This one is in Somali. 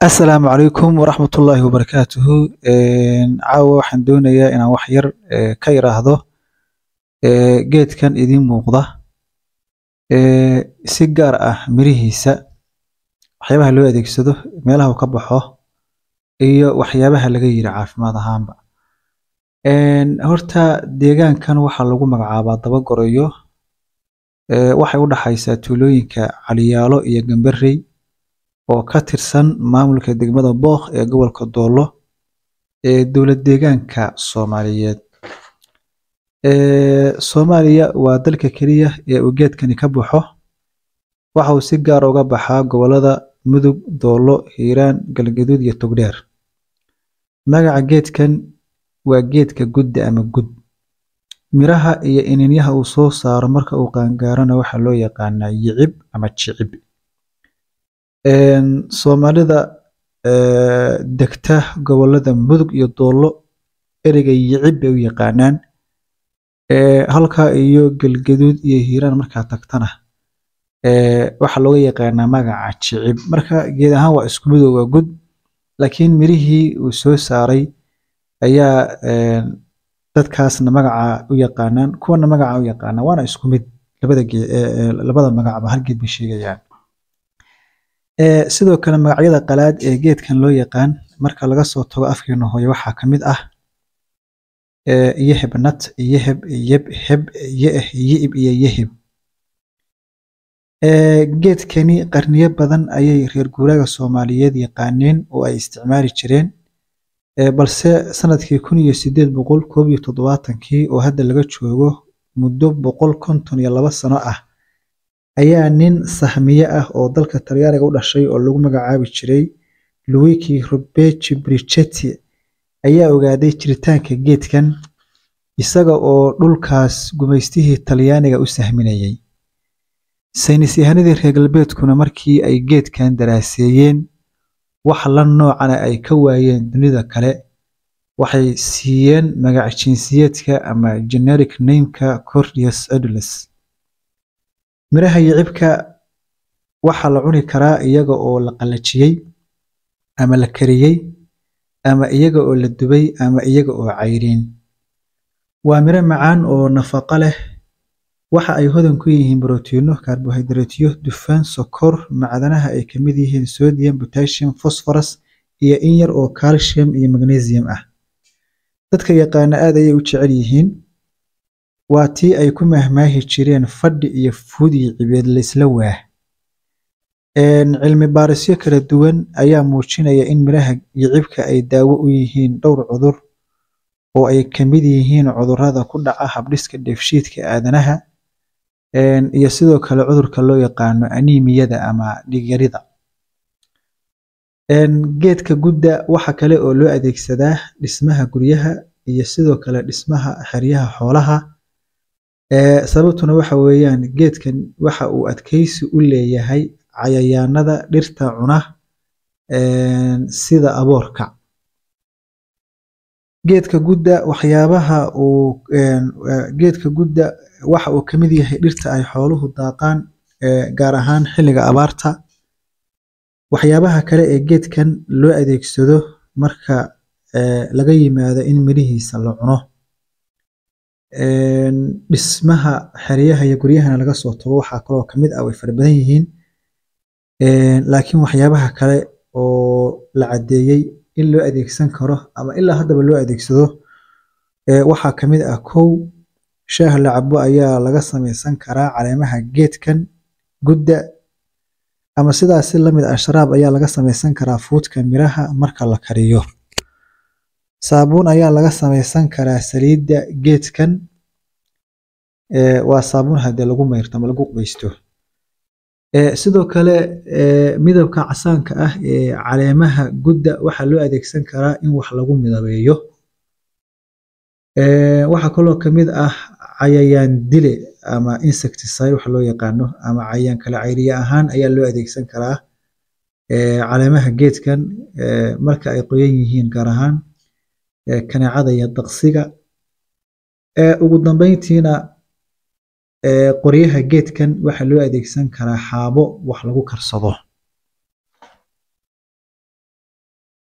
Asalaamu calaykum waraxmatullaahi wabarakaatuhu caawa waxaan doonayaa inaan wax yar ee, ka iraahdo ee, geedkan idiin muuqda ee, si gaar ah mirihiisa waxyaabaha loo adeegsado meelaha uu ka baxo iyo waxyaabaha laga yiri caafimaad ahaanba Een, horta deegaankan waxaa lagu magacaabaa daba gorayo ee, waxay u dhaxaysaa tuulooyinka caliyaalo iyo gambarey oo ka tirsan maamulka degmada Booq ee gobolka Doolo ee dowlad deegaanka Soomaaliyeed ee Soomaaliya waa dalka keliya ee uu geedkani ka baxo waxa uu si gaar ah uga baxaa gobolada Mudug, Doolo, Hiiraan, Galgaduud iyo Togdheer magaca geedkan waa geedka gudda ama gud miraha iyo iniinyaha uu soo saaro marka uu qaangaarana waxaa loo yaqaanaa yicib ama jicib Een, Soomaalida ee, degta gobolada Mudug iyo Doolo ereyga yicib bay u yaqaanaan ee, halka iyo Galgaduud iyo Hiiraan markaa tagtana ee, waxaa looga yaqaanaa magaca jicib marka geed ahaan waa isku mid oo waa gud laakiin mirihii uu soo saaray ayaa een, dadkaasna magaca u yaqaanaan kuwana magaca u yaqaanaan waana isku mid labada geed ee, ee, labada magacba hal geed bay sheegayaan Ee, sidoo kale magacyada qalaad ee geedkan loo yaqaan marka laga soo tago afkeena hooyo waxaa ka mid ah ee, yeheb nat yeheb yeb heb yeeh yi'ib iyo yeheb Ee, geedkani qarniyo badan ayay reer guuraaga Soomaaliyeed yaqaaneen oo ay isticmaali jireen ee, balse sanadkii kun iyo sideed boqol koob iyo toddobaatankii oo hadda laga joogo muddo boqol konton iyo laba sano ah ayaa nin sahmiye ah oo dalka Talyaaniga u dhashay oo lagu magacaabi jiray Luigi Rubechi Brichetti ayaa ogaaday jiritaanka geedkan isaga oo dhulkaas gumaystihii Talyaaniga u sahminayay saynis yahanadii reer galbeedkuna markii ay geedkan daraaseeyeen wax la noocana ay ka waayeen dunida kale waxay siiyeen magac jinsiyeedka ama generic name-ka Cordius edulis miraha yicibka waxaa la cuni karaa iyaga oo la qalajiyey ama la kariyey ama iyaga oo la dubay ama iyaga oo cayriin waa miro macaan oo nafaqo leh waxa ay hodan ku yihiin borotiinno karbohaydraytyo dufan sokor macdanaha ay ka mid yihiin sodium potassium phosphorus iyo in yar oo calcium iyo magnesium ah dadka yaqaana aad ayay u jecel yihiin waa tii ay ku mahmaahi jireen fadhi iyo fuud iyo cibeed laysla waah Een, cilmi baarisyo kala duwan ayaa muujinaya in miraha yicibka ay daawo u yihiin dhowr cudur oo ay ka mid yihiin cudurrada ku dhaca habdhiska dheefshiidka aadanaha een, iyo sidoo kale cudurka loo yaqaano anemiyada ama dhiig yarida Een, geedka gudda waxa kale oo loo adeegsadaa dhismaha guryaha iyo sidoo kale dhismaha xeryaha xoolaha ee sababtuna waxa weeyaan geedkan waxa uu adkaysi u leeyahay cayayaanada dhirta cuna een, sida aboorka geedka gudda waxyaabaha uu een, ee, geedka gudda waxa uu ka mid yahay dhirta ay xooluhu daaqaan ee, gaar ahaan xilliga abaarta waxyaabaha kale ee geedkan loo adeegsado marka ee, laga yimaado in mirihiisa la cuno een, dhismaha xeryaha iyo guryahana laga soo tago waxaa kaloo ka mid ah way fara badan yihiin een, laakiin waxyaabaha kale oo la caddeeyey in loo adeegsan karo ama ilaa haddaba loo adeegsado ee, waxaa ka mid ah kow shaah la cabo ayaa laga samaysan karaa caleemaha geedkan gudda ama sidaas si la mid ah sharaab ayaa laga samaysan karaa fuudka miraha marka la kariyo saabuun ayaa laga samaysan karaa saliidda geedkan ee, waa saabuun haddii lagu mayrto ama lagu qubaysto Ee, sidoo kale ee, midabka casaanka ah ee caleemaha gudda waxaa loo adeegsan karaa in wax lagu midabeeyo Ee, waxaa kaloo ka mid ah cayayaan dile ama insecticide waxa loo yaqaano ama cayayaan kale cayriye ahaan ayaa loo adeegsan karaa ee, caleemaha geedkan ee, marka ay qoyan yihiin gaar ahaan ee, kaneecada iyo daqsiga Ee, ugu dambeyntiina ee, qoryaha geedkan waxaa loo adeegsan karaa xaabo wax lagu karsado